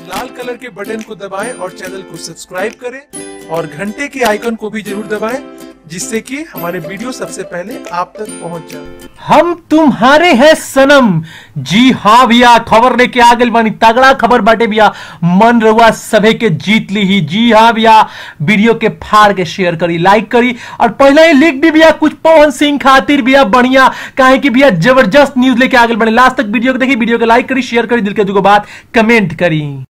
लाल colour के button को दबाएं और चैनल को सब्सक्राइब करें और घंटे के आइकन को भी जरूर दबाएं जिससे कि हमारे वीडियो सबसे पहले आप तक पहुंच जाए हम तुम्हारे हैं सनम जी हाँ भैया खबर लेके आ गई बानी तगड़ा खबर बाटे भैया मन रहुआ सभे के जीत ली ही जी हाँ भैया वीडियो के फाड़ के शेयर करी लाइक करी और पहले ही लिख दी भैया कुछ पवन सिंह खातिर भैया बढ़िया काहे कि भैया जबरदस्त न्यूज लेके आ गए बने लास्ट तक वीडियो को देखी वीडियो को लाइक करी शेयर करी दिल के दुगो बात कमेंट करी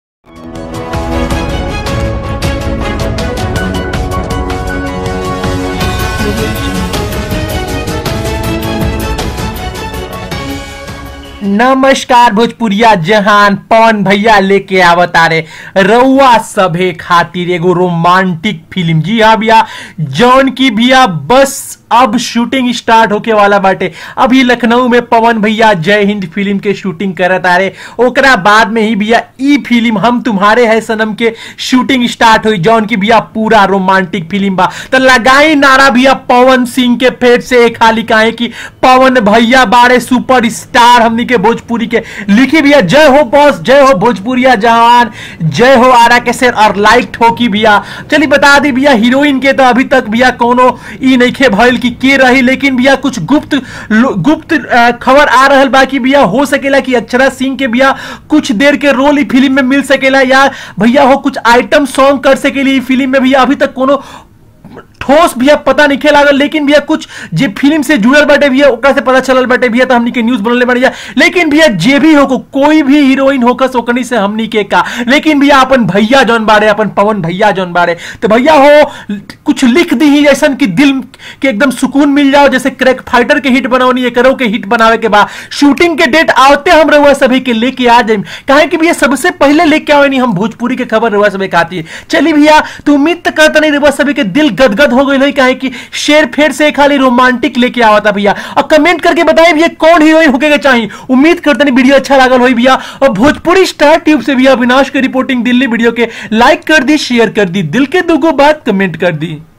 नमस्कार भोजपुरिया जहान पवन भैया लेके आवता रे रउआ सभे खातिर एगो रोमांटिक फिल्म जी हाँ भैया जौन की भैया बस अब शूटिंग स्टार्ट होके वाला बाटे अभी लखनऊ में पवन भैया जय हिंद फिल्म के शूटिंग करत आ रहे ओकरा बाद में ही भैया ई फिल्म हम तुम्हारे है सनम के शूटिंग स्टार्ट हुई जौन की भैया पूरा रोमांटिक फिल्म बा तो लगाई नारा भैया पवन सिंह के पेट से एक खाली काहे कि पवन भैया बारे सुपर स्टार हमनी के भोजपुरी के लिखी भैया जय हो बॉस जय हो भोजपुरिया जवान जय हो आरा के शेर और लाइक ठोकी भैया चलिए बता दी भैया हीरोइन के तो अभी तक भैया कोनो ई नइखे भइल कि के रही लेकिन भैया कुछ गुप्त गुप्त अ, खबर आ रहल बा कि भैया हो सकेला कि अक्षरा सिंह के भैया कुछ देर के रोल ई फिल्म में मिल सकेला या भैया हो कुछ आइटम सॉन्ग कर सकेली ई फिल्म में भैया अभी तक कोनो ठोस भैया पता नहीं लागल लेकिन भैया कुछ जे फिल्म से जुड़ल बाटे भैया ओकरा से पता चलल बाटे भैया तो हमनी के न्यूज बनले बाटे लेकिन भैया जे भी हो कोई भी हीरोइन होकस ओकनी से हमनी के का लेकिन भैया अपन भैया जौन बाड़े अपन पवन भैया जौन बाड़े तो भैया हो कुछ लिख दी ही ऐसन कि दिल के एकदम सुकून मिल जाओ जैसे क्रैक फाइटर के हिट बनावनी एकरो के हिट बनावे के बाद शूटिंग के डेट आवते हम रहुआ सभी के लेके आ जाए काहे कि भैया सबसे पहले लेके आवे हम भोजपुरी के खबर रहुआ सभी खाती है चलिए भैया तो उम्मीद तो करता नहीं रहुआ सभी के दिल गदगद हो गई काहे कि शेर फेर से खाली रोमांटिक लेके आवा था भैया और कमेंट करके बताइए भैया कौन हीरोइन होके के चाहिए उम्मीद करते नहीं वीडियो अच्छा लागल होई भैया और भोजपुरी स्टार ट्यूब से भैया अविनाश की रिपोर्टिंग दिल्ली वीडियो के लाइक कर दी शेयर कर दी दिल के दुगो बात कमेंट कर दी